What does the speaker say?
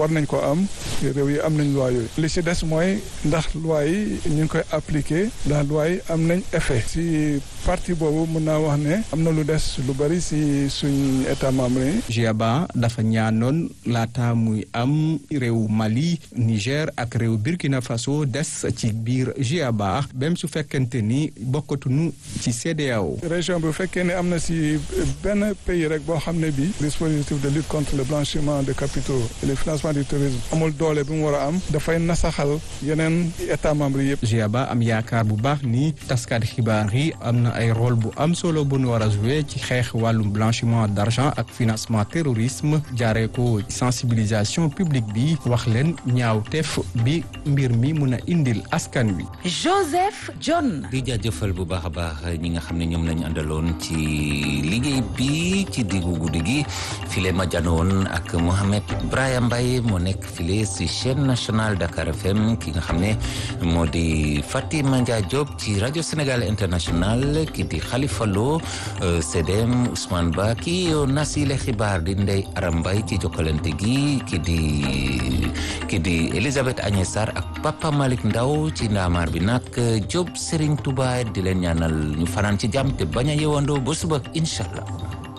war nañ ko am réew yi am nañ loi yooyu li ci des mooy ndax loi yi ñu ngi koy appliquer ndax loi yi am nañ effet ci partie boobu mën naa wax ne am na lu des lu bari ci suñ état membre yi. GIABA dafa ñaanoon laata muy am réew Mali Niger ak réew Burkina Faso des ci biir GIABA même su fekkente ni bokkatuñu ci CEDEAO. région bi bu fekkee ne am na ci benn pays rek boo xam ne bii dispositif de lutte contre le blanchiment de capitaux et le financement du terrorisme amul doole bi mu war a am dafay nasaxal yeneen état membre yëpp. GIABA am yaakaar bu baax ni taskat xibaar yi am na ay rôle bu am solo bu nu war a jouer ci xeex wàllum blanchiment d'argent ak financement terrorisme jaaree ko sensibilisation publique bi wax leen ñaawteef bi mbir mi mun a indil askan wi. Joseph John. di jaajëfal bu baax a baax ñi nga xam ne ñoom lañu àndaloon ci liggéey bi ci diggu guddi gi file ma janoon ak Mohamed Brahim Mbaye moo nekk file si chaîne nationale Dakar FM ki nga xam ne moo di Fatima Dia Diop ci rajo Sénégal international ki di Khalifa Lo CDM Ousmane Ba ki yo nasile xibaar di Ndey Aram Mbaye ci jokkalante gi ki di ki di Elisabeth Agnès Sarr ak Papa Malick Ndaw ci ndaamaar bi nag Diop Serigne Touba di leen ñaanal ñu fanaan ci jàmm te bañ a yewandoo ba suba incha allah